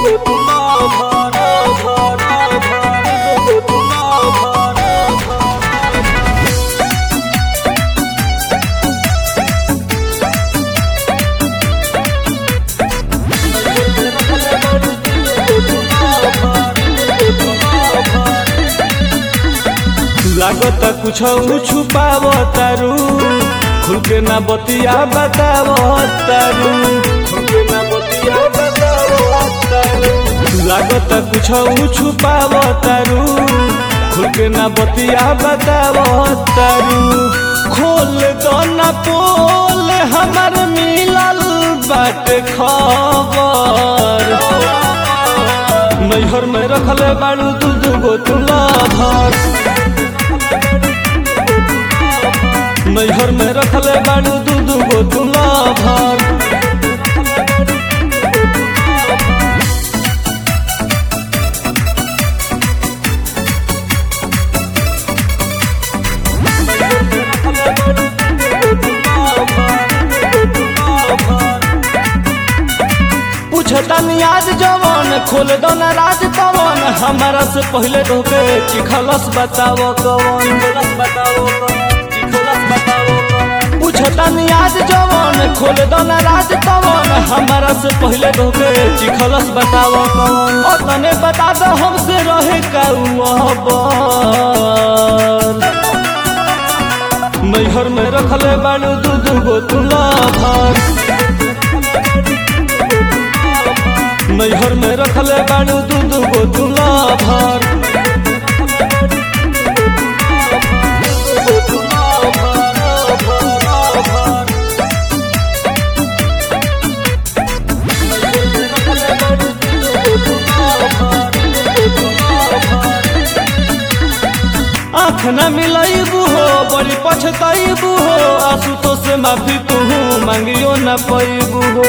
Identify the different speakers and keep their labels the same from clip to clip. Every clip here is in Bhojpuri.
Speaker 1: लागत कुछ छुपाव तारू खुल के ना बतिया बताव तारू लागत कुछ छुपाव तारू खुल के ना बतिया बताव तारू खोल दो ना पोल हमार मिलल बाट खबर नैहर में रखले बाड़ू दू दू गो तुला भर नैहर में रखले बाड़ू दू दू गो तुला भर पूछता नियाज जवन खोल दो ना राज कवन हमारा से पहले धोके चिखलस बताओ कवन पूछता नियाज जवन खोल दो ना राज कवन हमारा से पहले धोके चिखलस बताओ कवन और तने बता दो हमसे रहे का नैहर में रखले बाड़ू दू दू गो तुला भर नैहर में रखले बाड़ू दू दू गो तुला भर आँख न मिलैबू हो बड़ी पछतैबू हो आंसू तो से माफी तू मांगियो न पैबू हो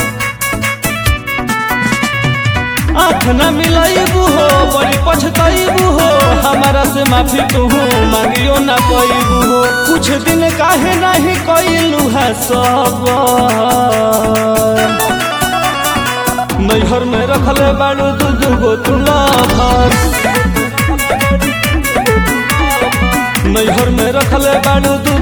Speaker 1: आँख न मिलैबू हो बड़ी पछतैबू हो हमारा से माफी तू मांगियो न पैबू हो कुछ दिन काहे नहीं कैलू है सब नैहर में रखले बाड़ू दू दू गो तुला भर नैहर में रखले बाड़ू दू